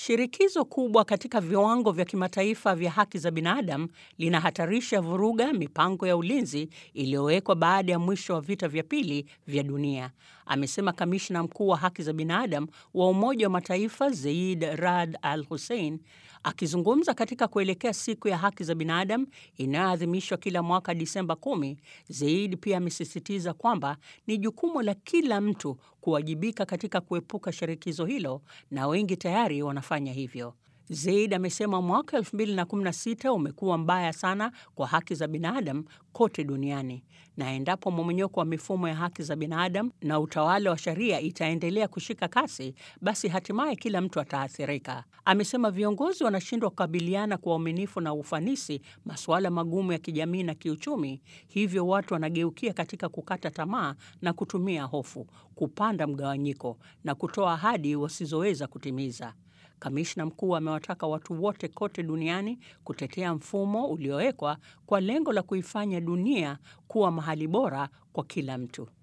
Shirikizo kubwa katika viwango vya kimataifa vya haki za binadamu linahatarisha vuruga mipango ya ulinzi iliyowekwa baada ya mwisho wa vita vya pili vya dunia, amesema kamishna mkuu wa haki za binadamu wa Umoja wa Mataifa Zeid Rad Al Hussein akizungumza katika kuelekea siku ya haki za binadamu inayoadhimishwa kila mwaka Disemba kumi. Zeid pia amesisitiza kwamba ni jukumu la kila mtu kuwajibika katika kuepuka shirikizo hilo na wengi tayari wanafanya hivyo. Zeid amesema mwaka 2016 umekuwa mbaya sana kwa haki za binadamu kote duniani, na endapo mmomonyoko wa mifumo ya haki za binadamu na utawala wa sheria itaendelea kushika kasi, basi hatimaye kila mtu ataathirika. Amesema viongozi wanashindwa kukabiliana kwa uaminifu na ufanisi masuala magumu ya kijamii na kiuchumi, hivyo watu wanageukia katika kukata tamaa na kutumia hofu, kupanda mgawanyiko na kutoa ahadi wasizoweza kutimiza. Kamishna mkuu amewataka watu wote kote duniani kutetea mfumo uliowekwa kwa lengo la kuifanya dunia kuwa mahali bora kwa kila mtu.